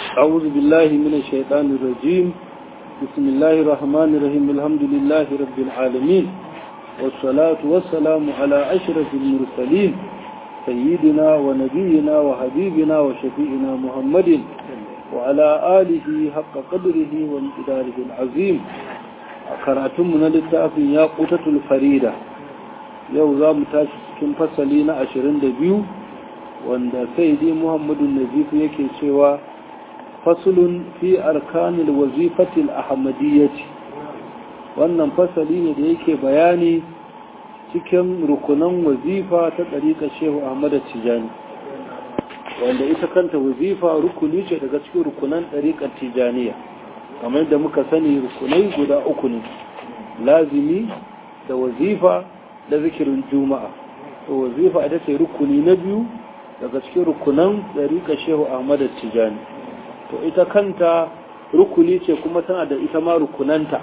أعوذ بالله من الشيطان الرجيم بسم الله الرحمن الرحيم الحمد لله رب العالمين والصلاة والسلام على أشرف المرسلين سيدنا ونبينا وحبيبنا وشفيئنا محمد وعلى آله حق قدره وامتداره العظيم كراتمنا للتأفي يا قوتة الفريدة يوزا متاشي cikin fasali na 22 wanda saidi muhammadu nazifu yake cewa fasulun fi arkanil wazifatil ahmadiyyati wannan fasali ne da yake bayani cikin rukunan wazifa ta ɗariƙa shehu ahmad tijani wanda ita kanta wazifa rukuni ce daga cikin rukunan ɗariƙar tijaniya kamar da muka sani rukunai guda uku ne lazimi da wazifa da zikirin juma'a to wazifa ita ce rukuni na biyu daga cikin rukunan ɗariƙa shehu ahmad tijani to ita kanta rukuni ce kuma tana da ita ma rukunanta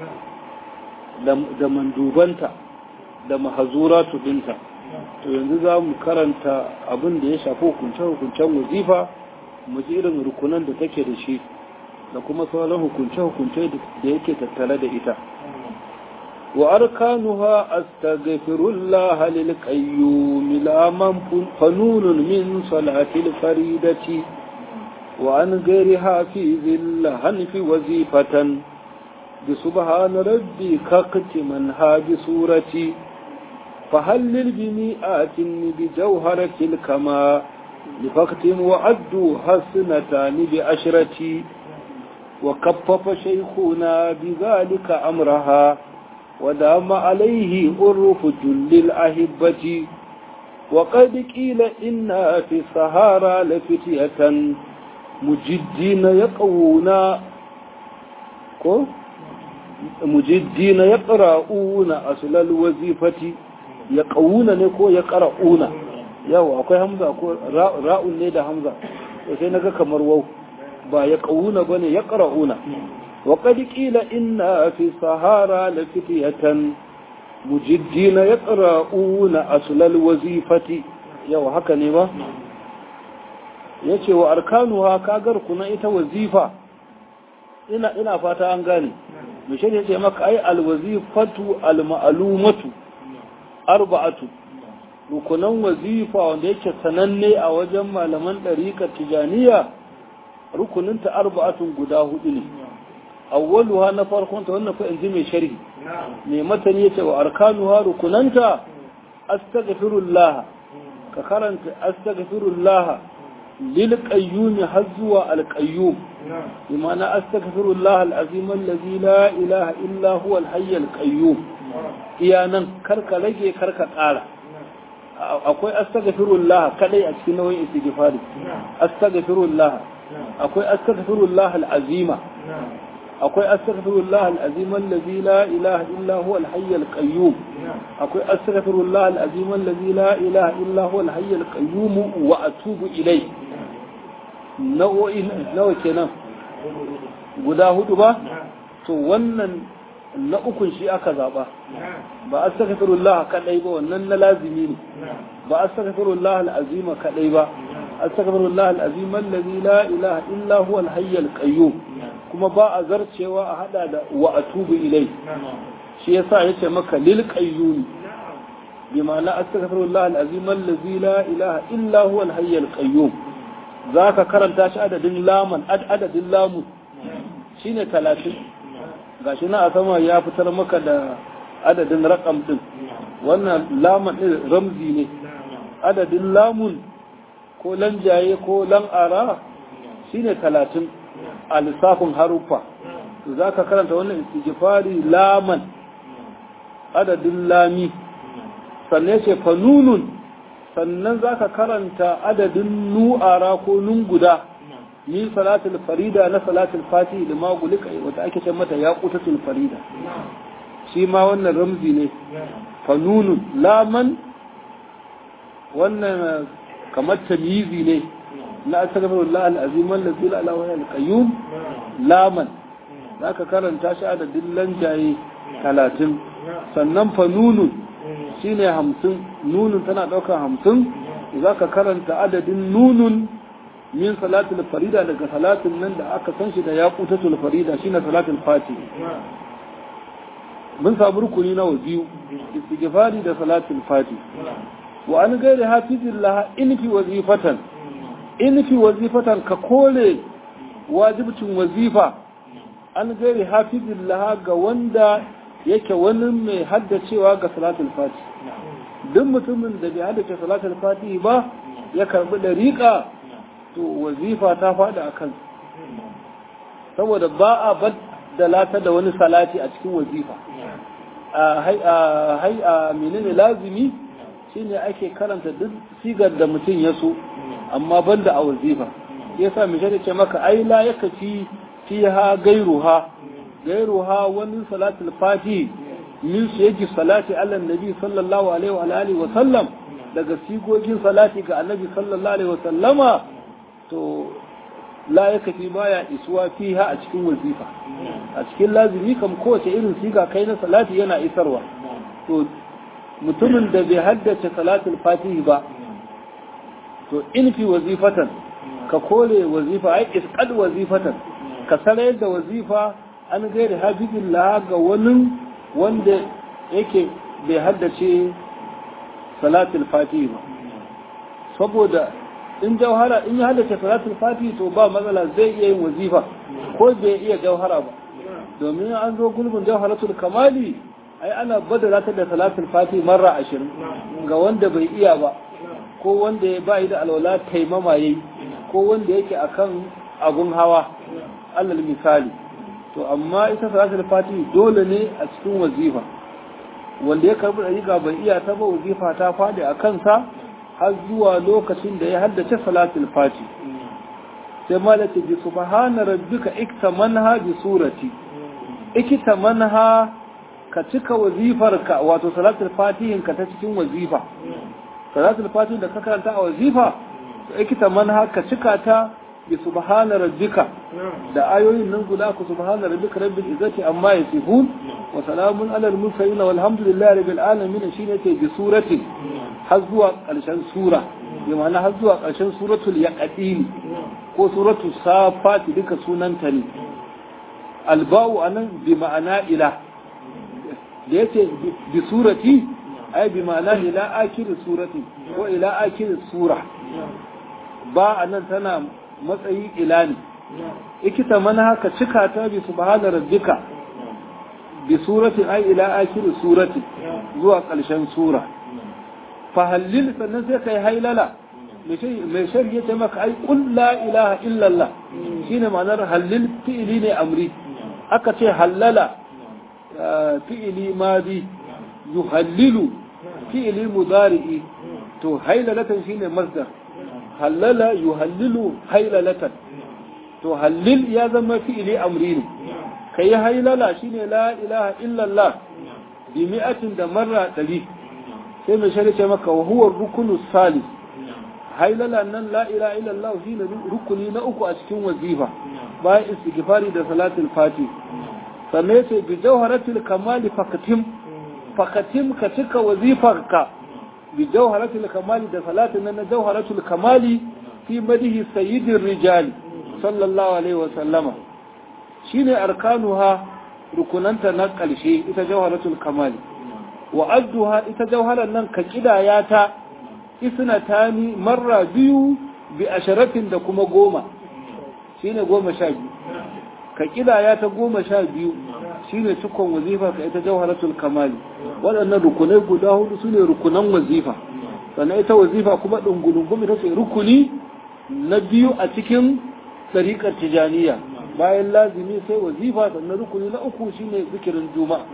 da mandubanta da mahazuratu dinta to yanzu za mu karanta abin da ya shafi hukunce-hukuncen wazifa mu ji irin rukunan da take da shi da kuma sauran hukunce-hukunce da yake tattare da ita wa arkanuha astaghfirullah lil qayyum la man fanunun min salatil faridati wa an ghairiha fi zillahan fi wazifatan بسبحان ربي كقت من هاج سورتي فهلل بمئات بجوهرة الكما لفقت وعدوا حسنتان بعشرة وكفف شيخنا بذلك أمرها ودام عليه أرف جل الأهبة وقد قيل إنا في السهارى لفتية مجدين يقوون mujiddina ya ƙara'una a sulal wazifati ya ƙauna ne ko ya ƙara'una yawa akwai hamza ko ra'un ne da hamza sai na ga kamar wau ba ya ƙauna ba ne ya ƙara'una wa ƙadi ƙila ina fi sahara la fitiyatan mujiddina ya ƙara'una a sulal wazifati yawa haka ne ba ya ce wa arkanuwa kagar kuna ita wazifa ina ina fata an gane mishin ya ce maka ai alwazifatu alma'alumatu arba'atu rukunan wazifa wanda yake sananne a wajen malaman ɗariƙar tijaniya rukuninta arba'atun guda hudu ne awwaluha na farkon ta wannan fa in ji mai sharhi mai matani yace wa arkanuha rukunanta astaghfirullah ka karanta astaghfirullah lil qayyum har zuwa al qayyum بمعنى أستغفر الله العظيم الذي لا إله إلا هو الحي القيوم إيانا كرك لجي كرك قال أقول أستغفر الله كلي أتكنوي استغفاري أستغفر الله أقول أستغفر الله العظيم أقول أستغفر الله العظيم الذي لا إله إلا هو الحي القيوم أقول أستغفر الله العظيم الذي لا إله إلا هو الحي القيوم وأتوب إليه nau'o'in nawa kenan guda hudu ba to wannan na ukun shi aka zaba ba astaghfirullah kadai ba wannan na lazimi ne ba astaghfirullah alazima kadai ba astaghfirullah alazim allazi la ilaha illa huwa alhayy alqayyum kuma ba a zarcewa a hada da wa atubu ilai shi yasa yace maka lil qayyum bi ma'ana astaghfirullah alazim allazi la ilaha illa huwa alhayy alqayyum za ka karanta shi adadin laman adadin lamun shi ne talatin ga shi na a sama ya fitar maka da adadin rakam ɗin wannan laman ɗin ramzi ne adadin lamun ko lanjaye ko lan'ara shi ne talatin a lissafin haruffa za ka karanta wannan istighfari laman adadin lami sannan ce fanunun sannan za ka karanta adadin nu'ara ko nun guda ni salatul farida na salatul fati da magulika wata ake ce mata ya kutatul farida shi ma wannan ramzi ne fanunun laman wannan kamar tamyizi ne na astaghfirullah al-azim allazi la ilaha illa al-qayyum laman zaka karanta shi adadin lanjaye 30 sannan fanunun shine hamsin nunun tana ɗaukar hamsin za ka karanta adadin nunun min salatul farida daga salatin nan da aka san shi da yaqutatul farida shine salatul fati mun samu rukuni nawa biyu istighfari da salatul fati wa an gairi hafizillah in fi wazifatan in fi wazifatan ka kole wajibcin wazifa an gairi hafizillah ga wanda yake wani mai haddacewa ga salatul fati duk mutumin da bai haddace salatul fati ba ya karbi dariƙa to wazifa ta faɗi a kan saboda ba a baddala da wani salati a cikin wazifa a hai a menene lazimi shine ake karanta duk sigar da mutum ya so amma banda a wazifa yasa misali ce maka ai la yakafi fiha gairuha gairuha wani salatul fati min su yake salati ala nabi sallallahu alaihi wa alihi wa sallam daga sigogin salati ga annabi sallallahu alaihi wa sallama to la ya kafi baya isuwa fiha a cikin wazifa a cikin lazimi kam kowace irin siga kai na salati yana isarwa to mutumin da bai haddace salatul fatihi ba to in fi wazifatan ka kore wazifa ai isqad wazifatan ka sanar da wazifa an gairi hafizillah ga wani wanda yake bai haddace salatul fatihi ba saboda in jauhara in ya haddace salatul fatihi to ba matsala zai iya yin wazifa ko bai iya jauhara ba domin an zo gulbin jauharatul kamali ai ana badala ta da salatul fatihi marra ashirin ga wanda bai iya ba ko wanda ya bayi da alwala taimama yayi ko wanda yake akan agun hawa alal misali to amma ita salatul fatihi dole ne a cikin wazifa wanda ya karbi dariƙa bai iya ta ba wazifa ta faɗi a kansa har zuwa lokacin da ya haddace salatul fati sai malaka bi subhana rabbika iktamanha bi surati iktamanha ka cika wazifarka wato salatul fatihin ka ta cikin wazifa salatul fatihin da ka karanta a wazifa to iktamanha ka cika ta bi subhana rabbika da ayoyin nan guda ku subhana rabbika rabbil izzati amma yasifun wa salamun alal mursalin walhamdulillahi rabbil alamin shine ce bi surati har zuwa ƙarshen sura bi ma'ana har zuwa ƙarshen suratul yaqin ko suratul safat duka sunanta ne alba'u anan bi ma'ana ila da yace bi surati ai bi ma'ana ila akhir surati ko ila akhir sura ba anan tana matsayi ila ne ikita mana haka cika ta bi subhana rabbika bi surati ai ila akhir surati zuwa ƙarshen sura fa halil sannan sai kai hailala mai shari'a ta maka ai qul la ilaha illallah shine ma'anar halil fi'ili ne amri aka ce hallala fi'ili madi yuhallilu fi'ili mudari'i to hailalatan shine masdar hallala yuhallilu hailalatan to hallil ya zama fi'ili amri ne kai hailala shine la ilaha illallah bi mi'atin da marra ɗari sai mai shari'a maka wa huwa rukunu salis hailala nan la ilaha illallah shine rukuni na uku a cikin wazifa bayan istighfari da salatul fati sannan sai bi jawharatul kamali fakatim fakatim ka cika wazifarka bi jawharatul kamali da salatin nan na jawharatul kamali fi madihi sayyidir rijali sallallahu alaihi wa sallama shine arkanuha rukunanta na ƙarshe ita jawharatul kamali wa adduha ita jawharar nan ka kidaya ta isnatani marra biyu bi asharatin da kuma goma shine goma sha biyu ka kidaya ta goma sha biyu shine cikon wazifa ka ita jawharatul kamali waɗannan rukunai guda hudu sune rukunan wazifa sannan ita wazifa kuma ɗungulungum ita ce rukuni na biyu a cikin tsariƙar tijaniya bayan lazimi sai wazifa sannan rukuni na uku shine zikirin juma'a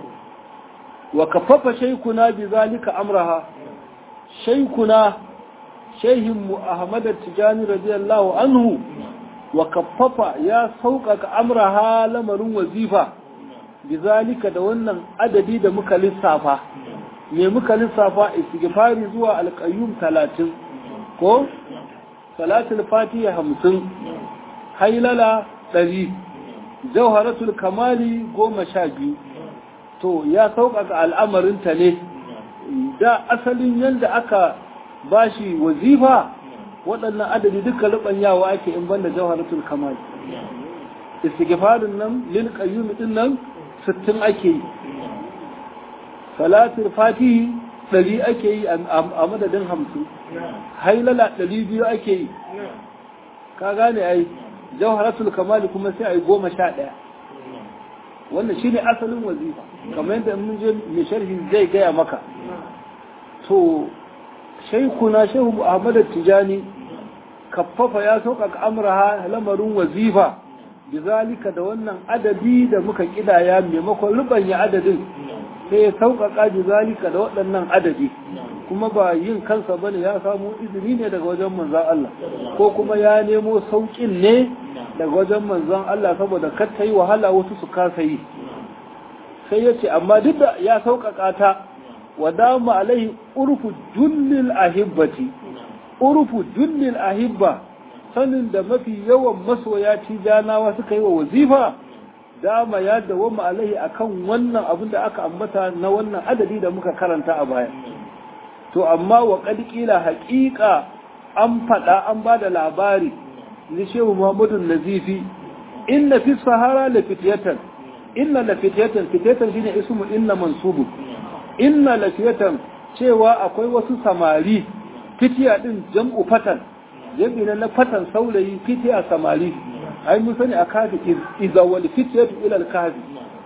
wa kafafa shaykuna bi zalika amraha shaykuna shayhin mu ahmad tijani radiyallahu anhu wa kafafa ya sauƙaƙa amraha lamarin wazifa bi zalika da wannan adadi da muka lissafa me muka lissafa istighfari zuwa alqayyum 30 ko salatul fatiha 50 hailala 100 jawharatul kamali 12 to ya sauƙaƙa al'amarinta ne da asalin yadda aka bashi wazifa waɗannan adadi duka rubanyawa ake in banda jawharatul kamal istighfarin nan lil qayyum din nan 60 ake yi salatul fatihi ɗari ake yi a madadin hamsin hailala ɗari biyu ake yi ka gane ai jawharatul kamali kuma sai a yi goma sha ɗaya wannan shine asalin wazifa kamar yadda mun je mai sharhi zai gaya maka to shaikuna shehu ahmad tijani kaffafa ya sauƙaƙa amraha lamarin wazifa bizalika da wannan adadi da muka kidaya maimakon rubanya adadin sai ya sauƙaƙa bizalika da waɗannan adadi kuma ba yin kansa bane ya samu izini ne daga wajen manzon Allah ko kuma ya nemo sauƙin ne daga wajen manzon Allah saboda kar ta yi wahala wasu su kasa yi sai ya ce amma duk da ya sauƙaƙa ta wa dama alaihi urfu jullil ahibbati urfu jullil ahibba sanin da mafi yawan masoya tijanawa suka yi wa wazifa dama ya dawama alaihi akan wannan abin da aka ambata na wannan adadi da muka karanta a baya to amma wa ƙila haƙiƙa an faɗa an ba da labari ni shehu muhammadu nazifi inna fi sahara la fitiyatan inna la fitiyatan fitiyatan shine ismu inna mansubu inna la fitiyatan cewa akwai wasu samari fitiya din jam'u fatan jam'i na fatan saurayi fitiya samari ai mun sani a kafi idza wal fitiyatu ila al kafi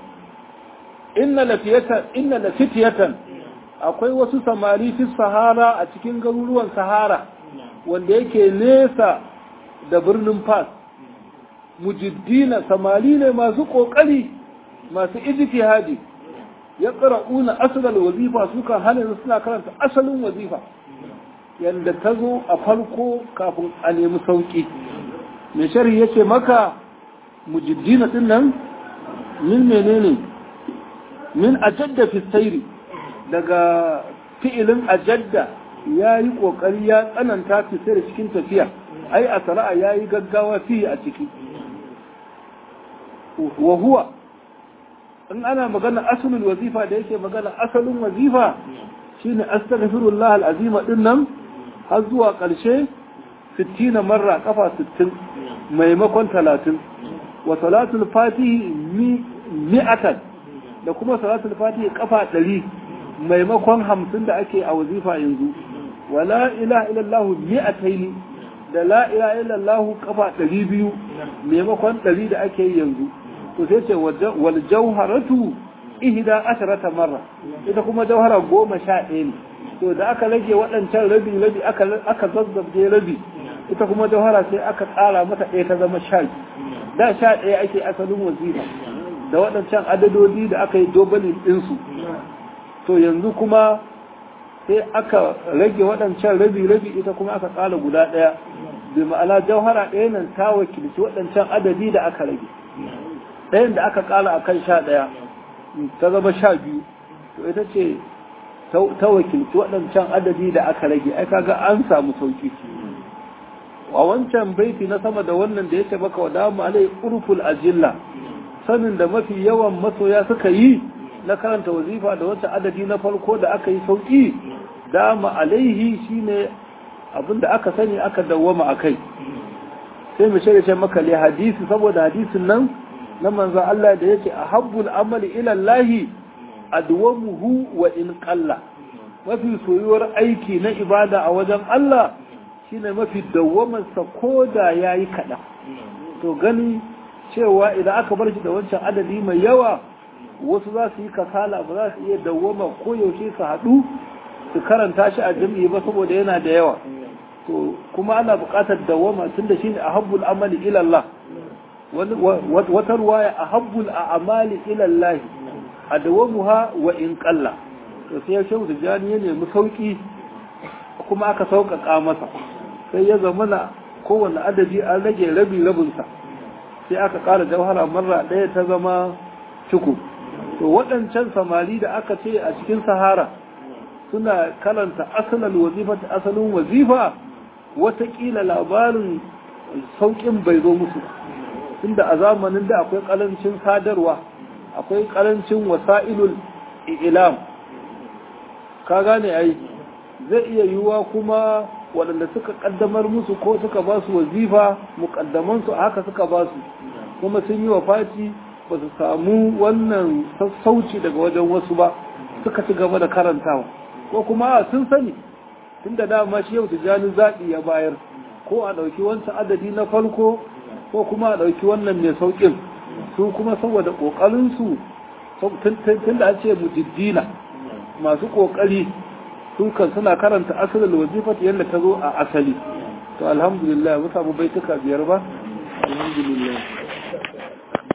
inna la fitiyatan inna la fitiyatan akwai wasu samari fi sahara a cikin garuruwan sahara wanda yake nesa da birnin fas mujiddina samari ne masu kokari masu ijtihadi ya qara'una asalal wazifa suka hana suna karanta asalin wazifa yanda ta zo a farko kafin a nemi sauki mai sharhi yace maka mujiddina din nan min menene min ajadda fi sayri daga fi'ilin ajadda ya yi ƙoƙari ya tsananta fi sai da cikin tafiya ai a sara'a ya yi gaggawa fi a ciki wa huwa in ana magana asalin wazifa da yake magana asalin wazifa shine astaghfirullah alazima din nan har zuwa ƙarshe 60 marra kafa 60 maimakon 30 wa salatul fatihi mi'atan da kuma salatul fatihi kafa 100 maimakon 50 da ake a wazifa yanzu wa la ilaha illallah mi'ataini da la ilaha illallah kafa 200 maimakon 100 da ake yanzu to sai ce wal jawharatu ihda asharata marra ita kuma jawhara goma sha ɗaya ne to da aka rage waɗancan rabi rabi aka aka zazzabje rabi ita kuma jawhara sai aka tsara mata ɗaya ta zama sha da sha ɗaya ake asalin wazifa da waɗancan adadodi da aka yi dobalin ɗinsu to yanzu kuma sai aka rage waɗancan rabi rabi ita kuma aka tsara guda ɗaya bi ma'ana jawhara ɗaya nan ta wakilci waɗancan adadi da aka rage ɗayan da aka ƙala a kan sha ɗaya ta zama sha biyu to ita ce ta wakilci waɗancan adadi da aka rage ai kaga an samu sauki a wancan baiti na sama da wannan da ya ce maka wa damu alai urful ajilla sanin da mafi yawan masoya suka yi na karanta wazifa da wancan adadi na farko da aka yi sauki dama alaihi shine abinda aka sani aka dawwama akai sai mu shirya maka le hadisi saboda hadisin nan na manzan Allah da yake a habbul amali ilallahi adwamuhu wa in qalla mafi soyuwar aiki na ibada a wajen Allah shine mafi dawwamansa ko da yayi kaɗan to gani cewa idan aka bar shi da wancan adadi mai yawa wasu za su yi kasala ba za su iya dawwama ko yaushe su haɗu su karanta shi a jami'i ba saboda yana da yawa to kuma ana buƙatar dawwama tunda shine a habbul amali ilallah wata ruwaya a habbul a amali ilallahi a dawamuha wa in kalla to sai ya shehu tijjani ya nemi sauki kuma aka sauƙaƙa masa sai ya zama na kowane adadi an rage rabi rabinsa sai aka ƙara jauhara marra ɗaya ta zama ciku to waɗancan samari da aka ce a cikin sahara suna karanta asalin wazifa ta asalin wazifa watakila labarin sauƙin bai zo musu tunda a zamanin da akwai karancin sadarwa akwai karancin wasa'ilul ilam ka gane ai zai iya yiwuwa kuma waɗanda suka ƙaddamar musu ko suka ba su wazifa muƙaddamansu a haka suka ba su kuma sun yi wa fati ba su samu wannan sassauci daga wajen wasu ba suka ci gaba da karantawa ko kuma sun sani tun da dama shi yau tijjani zaɓi ya bayar ko a ɗauki wancan adadi na farko ko kuma a ɗauki wannan mai sauƙin su kuma saboda ƙoƙarinsu tun da an ce mujiddina masu ƙoƙari su kan suna karanta asalin wazifat yadda ta zo a asali to alhamdulillah mu samu baituka biyar ba alhamdulillah